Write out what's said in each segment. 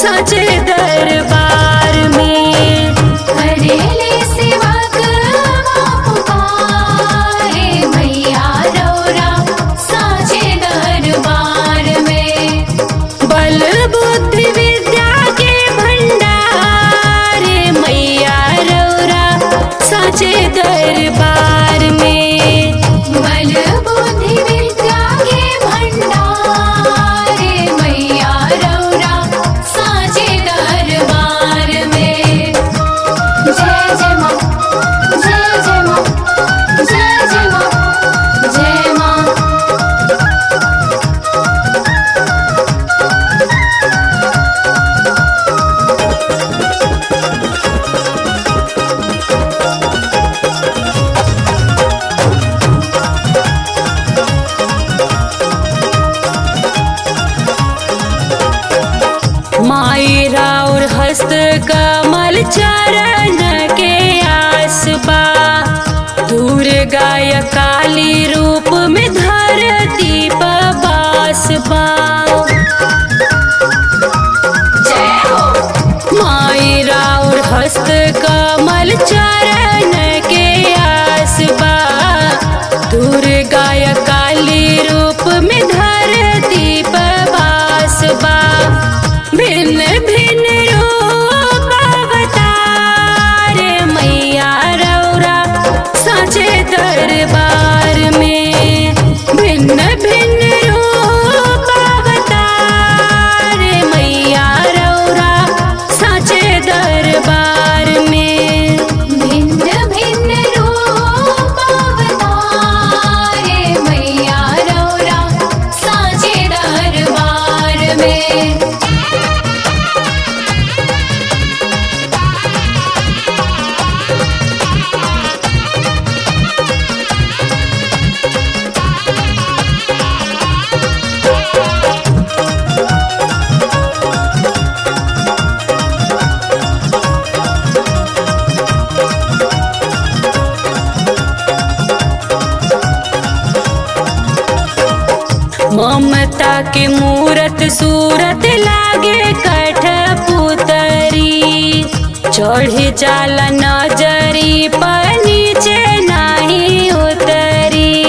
सचे दरबार में करेले सेवा करवा पुकारे मैया रौरा साचे दरबार में बल बुद्धि विद्या के भंडार मैया रौरा सचे दरबार में बल बुद्धि विद्या के भंडारे मैया रौरा साचे दरबार में जय जय माँ जय जय माँ जय जय माँ जय माँ माई राउर हस्त कमल चरण के आसबा दुर्गा या काली रूप में धरती बासबा जय हो माई राउर हस्त कमल चरण के आसबा दुर्गा या काली रूप में धरती बासबा भिन्न भिन्न रूप अवतार मैया रौरा साचे दरबार में भिन्न भिन्न रूप अवतार मैया रौरा साचे दरबार में भिन्न भिन्न रूप अवतारे मैया रौरा साचे दरबार में ममता के मूरत सूरत लागे कठ पुतरी चढ़ जाला नजरी पर नीचे नहीं उतरी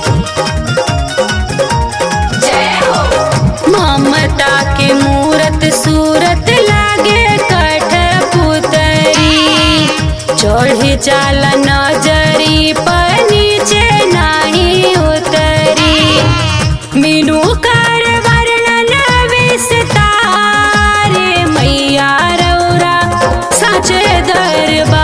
जय हो ममता के मूरत सूरत लागे कठ पुतरी चढ़ जाला नजरी पर नीचे नहीं उतरी मीनू कर वर्णन विस्तार मैया रौरा सच दरबार